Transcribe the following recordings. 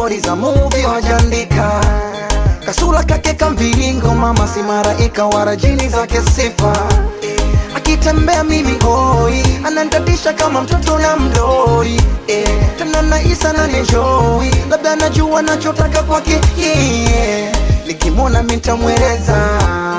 stori za movie wajandika kasula kake kamviringo mama si maraika wala jini zake sifa akitembea mimi hoi anantatisha kama mtoto na mdoi eh, tena naisa na nenjoi labda najua nachotaka kwake yeah. nikimwona mitamweleza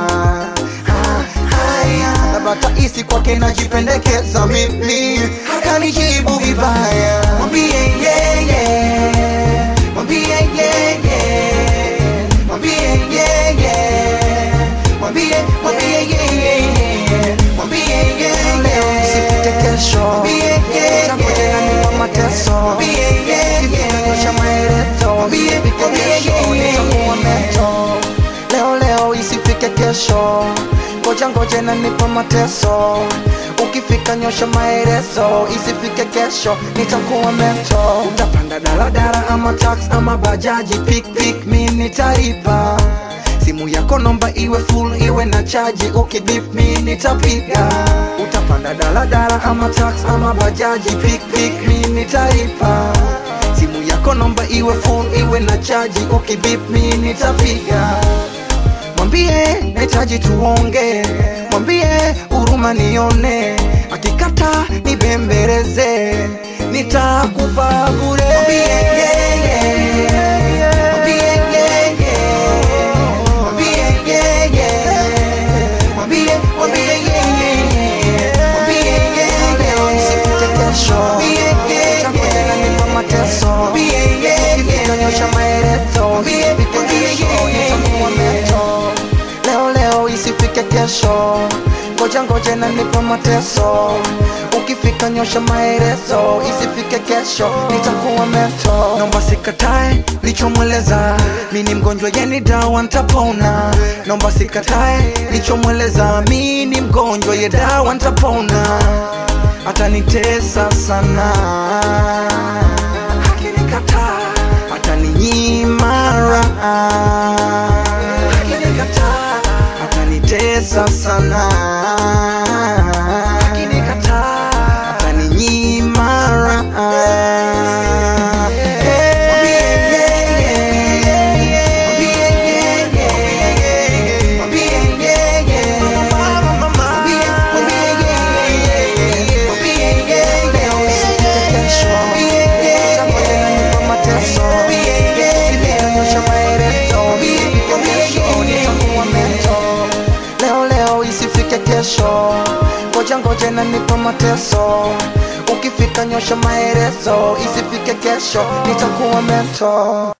Ah, haya labda taisi kwake najipendekeza mimi akanijibu vibaya mwambie yeye mwambie yeye mwambie yeye mwambie mwambie yeye mwambie yeye usipite kesho mwambie yeye changu tena nipa mateso mwambie yeye kifika maelezo mwambie mwambie yeye nitakuwa meto leo leo isifike kesho ngoja ngoja na nipa mateso ukifika nyosha maelezo isifike kesho nitakuwa mento utapanda daladala ama tax ama bajaji pikpik mi nitalipa simu yako nomba iwe full iwe na chaji ukibip mi nitapiga utapanda daladala ama tax ama bajaji pikpik mi nitalipa simu yako nomba iwe full iwe na chaji ukibip mi nitapiga mwambie nahitaji tuonge mwambie huruma nione akikata nibembeleze nitakupa bure Mwambie yeye, mwambie yeye, mwambie yeye, mwambie, mwambie yeye, mwambie yeye. Leo nisipite kesho, mwambie yeye, changu tena nipa mateso, mwambie yeye, kifika nyosha maelezo, mwambie, mwambie yeye, nitakuwa meto leo leo isifike kesho ngoja ngoja na nipa mateso ukifika nyosha maelezo isifike kesho nitakuwa meto nomba sikatae lichomweleza mi ni mgonjwa yeni dawa ntapona nomba sikatae lichomweleza mi ni mgonjwa ye dawa ntapona atanitesa sana akinikataa ataninyima raha akinikataa atanitesa sana akinikataa ataninyima raha Mwambie yeye, mwambie yeye, mwambie yeye, mwambie, mwambie yeye, mwambie yeye, usipite kesho, mwambie yeye, changu tena nipa mateso, mwambie yeye, nitanyosha maelezo, mwambie, mwambie yeye, nitakuwa mento. leo leo isifike kesho ngoja ngoja na nipa mateso ukifika nyosha maelezo isifike kesho nitakuwa mento